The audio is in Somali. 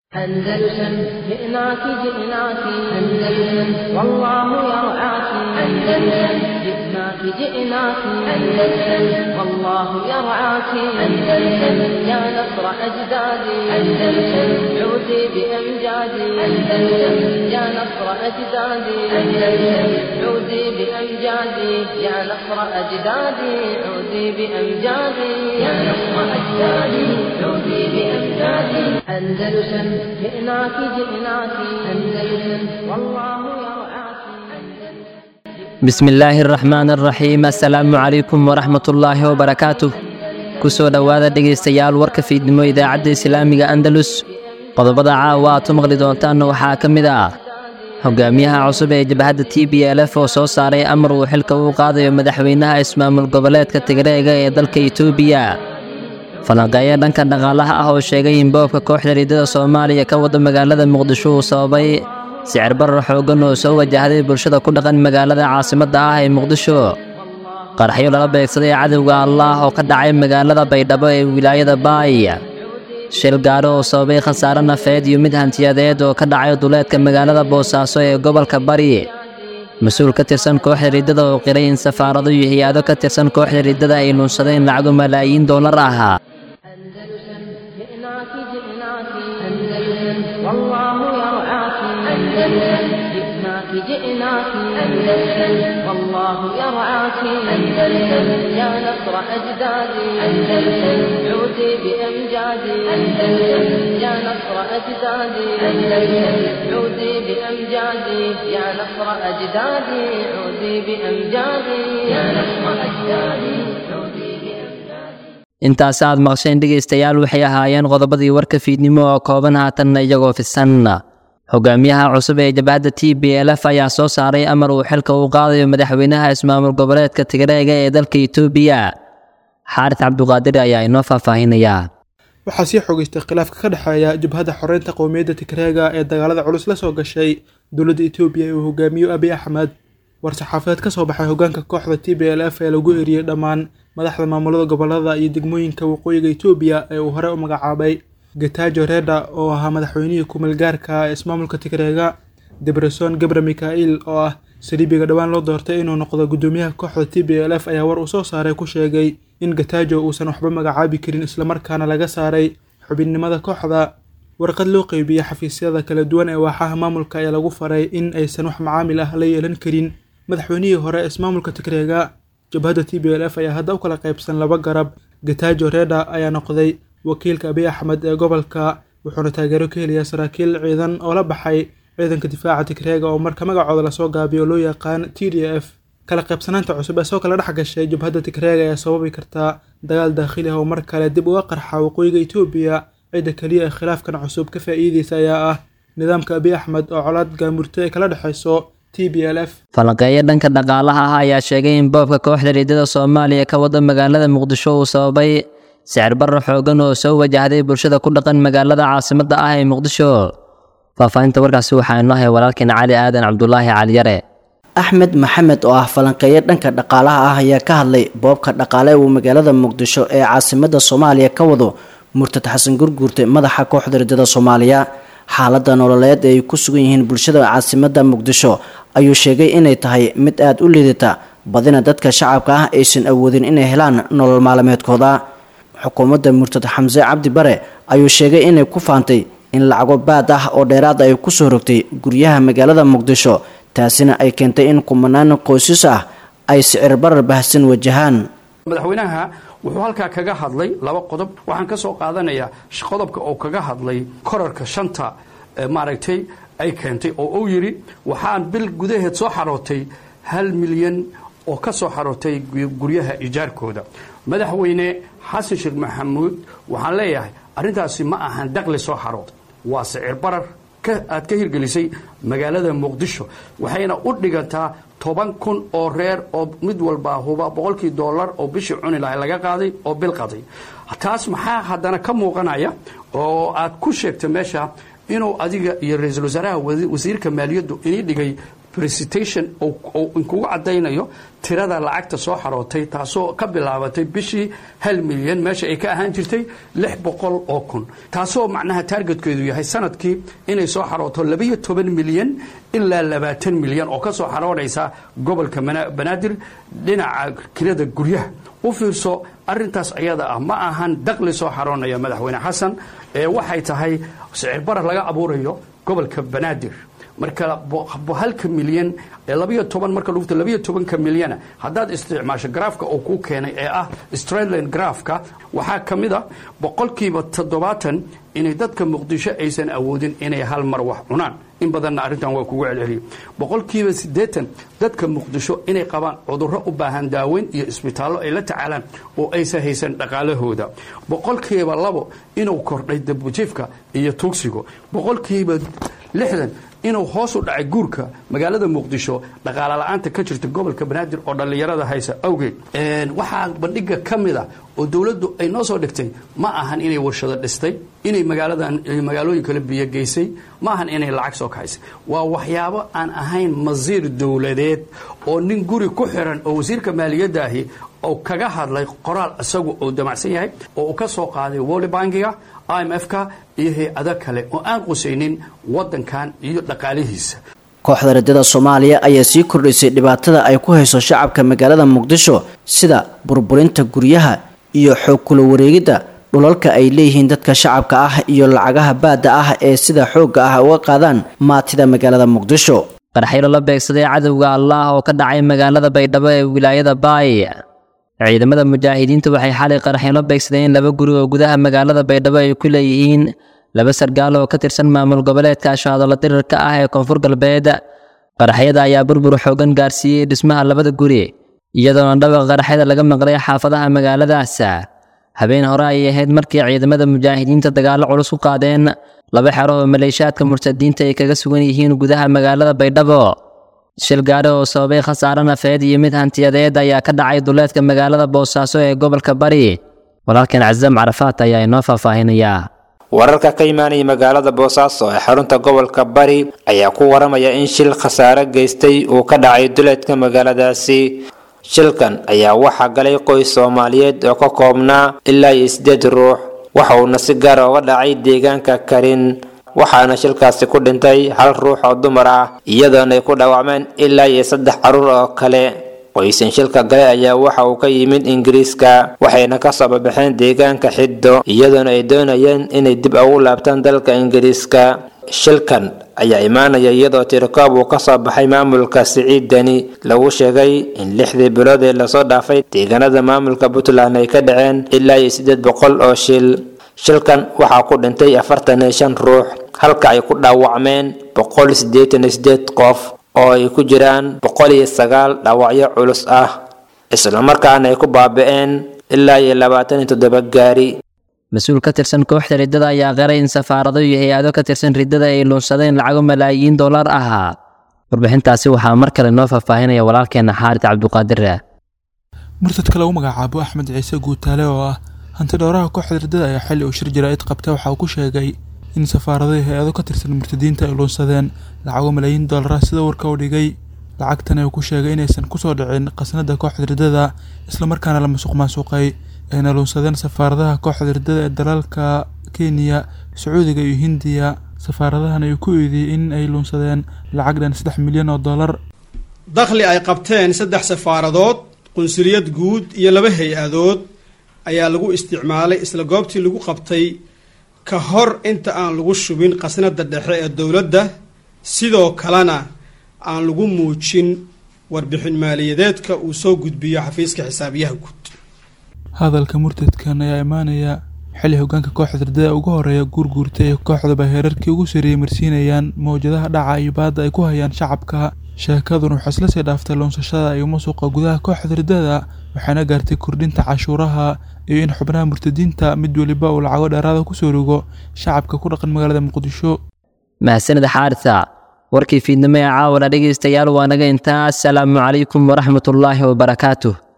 أندلسن جئناك جئناك أندلسن والله يرعاك أندلسن جئناك جئناك أندلسن والله يرعاك أندلسن يا نصر أجدادي أندلسن عودي بأمجادي أندلسن يا نصر أجدادي أندلسن عودي بأمجادي يا نصر أجدادي عودي بأمجادي يا نصر أجدادي عودي بأمجادي أندلسن جئناك جئناك أندلسن والله يرعاك bismi illaahi araxmaan araxiim assalaamu calaykum waraxmatullaahi wabarakaatuh ku soo dhowaada dhegaystayaal warka fiidnimo idaacadda islaamiga andalus qodobada caawa aad u maqli doontaan waxaa ka mid ah hogaamiyaha cusub ee jabhadda t b l f oo soo saaray amar uu xilka uu qaadayo madaxweynaha ismaamul goboleedka tigreega ee dalka itoobiya falanqeeyo dhanka dhaqaalaha ah oo sheegay in boobka kooxda riidada soomaaliya ka wada magaalada muqdisho uu sababay sicir barar xooggan oo soo wajahday bulshada ku dhaqan magaalada caasimadda ah ee muqdisho qaraxyo lala beegsaday cadowga allaah oo ka dhacay magaalada baydhabo ee wilaayada baay shil gaadho oo sababay khasaare nafeed iyo mid hantiyadeed oo ka dhacay duleedka magaalada boosaaso ee gobolka bari mas-uul ka tirsan kooxda riddada oo qiray in safaarado iyo hay-ado ka tirsan kooxda riddada ay lunsadeen lacago malaayiin doolar ah أندلسن جئناك جئناك أندلسن والله يرعاك أندلسن جئناك جئناك أندلسن والله يرعاك أندلسن يا نصر أجدادي أندلسن عودي بأمجادي أندلسن يا نصر أجدادي أندلسن عودي بأمجادي يا نصر أجدادي عودي بأمجادي يا نصر أجدادي عودي بأمجادي intaas aad maqsheen dhegaystayaal waxay ahaayeen qodobadii warka fiidnimo oo kooban haatanna iyagoo fisan hogaamiyaha cusub ee jabhadda t b l f ayaa soo saaray amar uu xilka uu qaadayo madaxweynaha ismaamul goboleedka tigreega ee dalka itoobiya xaaris cabduqaadir ayaa inoo faahfaahinayaa waxaa sii xogeystay khilaafka ka dhexeeya jabhadda xoreynta qowmiyadda tigreega ee dagaalada culus la soo gashay dowladda etoobiya ee uu hogaamiyo abiy axmed war-saxaafadeed ka soo baxay hogaanka kooxda t b l f ee lagu eriyey dhammaan madaxda maamulada gobolada iyo degmooyinka waqooyiga etoobiya ee uu hore u magacaabay getajo reda oo ahaa madaxweynihii kumeelgaarka ee ismaamulka tigreega debreson gebre mikail oo ah saliibiga dhowaan loo doortay inuu noqdo guddoomiyaha kooxda t b l f ayaa war uu soo saaray ku sheegay in getajo uusan waxba magacaabi karin islamarkaana laga saaray xubinnimada kooxda warqad loo qeybiyey xafiisyada kala duwan ee waaxaha maamulka ayaa lagu faray in aysan wax macaamil ah la yeelan karin madaxweynihii hore ismaamulka tigreega jabhadda t b l f ayaa hadda u kala qaybsan laba garab getajo reda ayaa noqday wakiilka abiy axmed ee gobolka wuxuuna taageero ka helayaa saraakiil ciidan oo la baxay ciidanka difaaca tigreega oo marka magacooda lasoo gaabiyo loo yaqaan t d f kala qaybsanaanta cusub ee soo kala dhex gashay jabhadda tigreega ayaa sababi kartaa dagaal daakhili ah oo mar kale dib uga qarxa waqooyiga etoobiya cidda keliya ee khilaafkan cusub ka faa'iideysa ayaa ah nidaamka abiy axmed oo colaad gaamurto ay kala dhexayso t b l f falanqeeyo dhanka dhaqaalaha ah ayaa sheegay in boobka kooxda riidada soomaaliya ka wada magaalada muqdisho uu sababay sicir barar xooggan oo soo wajahday bulshada ku dhaqan magaalada caasimadda ah ee muqdisho faahfaahinta warkaasi waxaa inoo hay walaalkeena cali aadan cabdulaahi caliyare axmed maxamed oo ah falanqeeyo dhanka dhaqaalaha ah ayaa ka hadlay boobka dhaqaale uu magaalada muqdisho ee caasimadda soomaaliya ka wado murtad xasan gurguurte madaxa kooxda riddada soomaaliya xaaladda nololeed ee ay ku sugan yihiin bulshada caasimadda muqdisho ayuu sheegay inay tahay mid aada u liidata badina dadka shacabka ah aysan awoodin inay helaan nolol maalmeedkooda xukuumadda murtad xamse cabdi bare ayuu sheegay inay ku faantay in lacago baad ah oo dheeraad ay kusoo rogtay guryaha magaalada muqdisho taasina ay keentay in kumanaan qoysas ah ay sicir barar bahsan wajahaan madaxweynaha wuxuu halkaa kaga hadlay laba qodob waxaan ka soo qaadanayaa qodobka oo kaga hadlay korarka shanta maaragtay ay keentay oo uu yidhi waxaan bil gudaheed soo xarootay hal milyan oo ka soo xarootay guryaha ijaarkooda madaxweyne xasan sheekh maxamuud waxaan leeyahay arrintaasi ma ahan daqli soo xarood waa sicir barar aad ka hirgelisay magaalada muqdisho waxayna u dhigantaa toban kun oo reer oo mid walbaa huba boqolkii dollar oo bishii cuni lahay laga qaaday oo bil qaday taas maxaa haddana ka muuqanaya oo aad ku sheegtay meesha inuu adiga iyo ra-iisul wasaaraha wasiirka maaliyaddu inii dhigay recitation oo inkugu caddaynayo tirada lacagta soo xarootay taasoo ka bilaabatay bishii hal milyan meesha ay ka ahaan jirtay lix boqol oo kun taasoo macnaha taargetkeedu yahay sanadkii inay soo xarooto labayo toban milyan ilaa labaatan milyan oo ka soo xaroonaysa gobolka banaadir dhinaca kirada guryaha u fiirso arintaas ayada ah ma ahan daqli soo xaroonaya madaxweyne xasan ee waxay tahay sicir barar laga abuurayo gobolka banaadir marka halka milyan ee labayo toban marka lugta labayo tobanka milyana haddaad isticmaasho graafka oo kuu keenay ee ah strandland graafka waxaa ka mid a boqolkiiba toddobaatan inay dadka muqdisho aysan awoodin inay hal mar wax cunaan in badanna arrintan waa kugu celceliya boqolkiiba siddeetan dadka muqdisho inay qabaan cudurro u baahan daaweyn iyo isbitaallo ay la tacaalaan oo aysan haysan dhaqaalahooda boqolkiiba labo inuu kordhay dabujiifka iyo tuugsigo boqolkiiba lixdan inuu hoos u dhacay guurka magaalada muqdisho dhaqaala la-aanta ka jirta gobolka banaadir oo dhallinyarada haysa awgeed waxaa bandhiga ka mid a oo dowladdu ay noo soo dhigtay ma ahan inay warshado dhistay inay magaaladan magaalooyin kale biyo geysay ma ahan inay lacag soo kaxaysay waa waxyaabo aan ahayn masiir dowladeed oo nin guri ku xiran oo wasiirka maaliyadaahi oo kaga hadlay qoraal isagu uu damacsan yahay oo uu ka soo qaaday woli bankiga i m f-ka iyo hay-ado kale oo aan qusaynin waddankan iyo dhaqaalihiisa kooxda radada soomaaliya ayaa sii kordhisay dhibaatada ay ku hayso shacabka magaalada muqdisho sida burburinta guryaha iyo xoog kula wareegidda dhulalka ay leeyihiin dadka shacabka ah iyo lacagaha baadda ah ee sida xoogga ah uga qaadaan maatida magaalada muqdisho qarxaylo la beegsaday cadowga allaah oo ka dhacay magaalada baydhabo ee wilaayada baay ciidamada mujaahidiinta waxay xalay qarxaylo beegsadeen laba guri oo gudaha magaalada baydhabo ay ku leeyihiin laba sargaal oo ka tirsan maamul goboleedka ashaadola dirirka ah ee koonfur galbeed qaraxyada ayaa burbur xoogan gaarsiiyey dhismaha labada guri iyadoona dhawaqa qaraxyada laga maqlay xaafadaha magaaladaas habeen hore ayay ahayd markii ciidamada mujaahidiinta dagaallo culus ku qaadeen laba xero oo maleeshaadka murtadiinta ay kaga sugan yihiin gudaha magaalada baydhabo shil gaari oo sababay khasaare nafeed iyo mid hantiyadeed ayaa ka dhacay duleedka magaalada boosaaso ee gobolka bari walaalkan casam carafaat ayaa inoo faahfaahinayaa wararka ka imaanaya magaalada boosaaso ee xarunta gobolka bari ayaa ku waramaya in shil khasaare geystay uu ka dhacay duleedka magaaladaasi shilkan ayaa waxaa galay qoys soomaaliyeed oo ka koobnaa ilaa iyo sideed ruux waxa uuna si gaara uga dhacay deegaanka karin waxaana shilkaasi ku dhintay hal ruux oo dumar ah iyadoona ay ku dhaawacmeen ilaa iyo saddex caruur oo kale qoysan shilka gale ayaa waxa uu ka yimid ingiriiska waxayna ka soo babaxeen deegaanka xiddo iyadoona ay doonayeen inay dib ugu laabtaan dalka ingiriiska shilkan ayaa imaanaya iyadoo tirikoob uu kasoo baxay maamulka siciidani lagu sheegay in lixdii bilood ee lasoo dhaafay deegaanada maamulka puntland ay ka dhaceen ilaa iyo siddeed boqol oo shil shilkan waxaa ku dhintay afartan iyo shan ruux halka ay ku dhaawacmeen boqol siddeetan iyo siddeed qof oo ay ku jiraan boqol iyo sagaal dhaawacyo culus ah islamarkaana ay ku baabi'een ilaa iyo labaatan iyo toddoba gaari mas-uul ka tirsan kooxda riddada ayaa qaray in safaarado iyo hay-ado ka tirsan riddada ay luunsadeen lacago malaayiin dollar ah warbixintaasi waxaa mar kale noo faahfaahinaya walaalkeena xaarid cabduqaadir murtadka lagu magacaabo axmed ciise guutaale oo ah hanti dhowraha kooxda riddada ayaa xilli uu shir jaraa'id qabta waxa uu ku sheegay in safaaradahi hay-ado ka tirsan murtadiinta ay luunsadeen lacago malaayiin dollar ah sida warka u dhigay lacagtan uu ku sheegay inaysan kusoo dhicin qasnada kooxda riddada islamarkaana la masuq maasuqay ayna luunsadeen safaaradaha kooxda riddada ee dalalka kenya sacuudiga iyo hindiya safaaradahan ay ku eediyey in ay luunsadeen lacag dhan saddex milyan oo dollar dakhli ay qabteen saddex safaaradood qunsuliyad guud iyo laba hay-adood ayaa lagu isticmaalay isla goobtii lagu qabtay ka hor inta aan lagu shubin qasnada dhexe ee dowladda sidoo kalena aan lagu muujin warbixin maaliyadeedka uu soo gudbiyo xafiiska xisaabiyaha guud hadalka murtadkan ayaa imaanaya xilli hogaanka kooxda riddada ugu horeeya guurguurta ee kooxdaba heerarkii ugu sarreeyey marsiinayaan mawjadaha dhaca iyo baadda ay ku hayaan shacabka sheekaduna waxaa isla sii dhaaftay luunsashada iyo masuqa gudaha kooxda riddada waxaana gaartay kordhinta cashuuraha iyo in xubnaha murtadiinta mid weliba uu lacago dheeraada kusoo rogo shacabka ku dhaqan magaalada muqdisho mahadsanida xaarisa warkii fiidnimo ee caawana dhegaystayaal waa naga intaa asalaamu calaykum waraxmatullaahi wabarakaatuh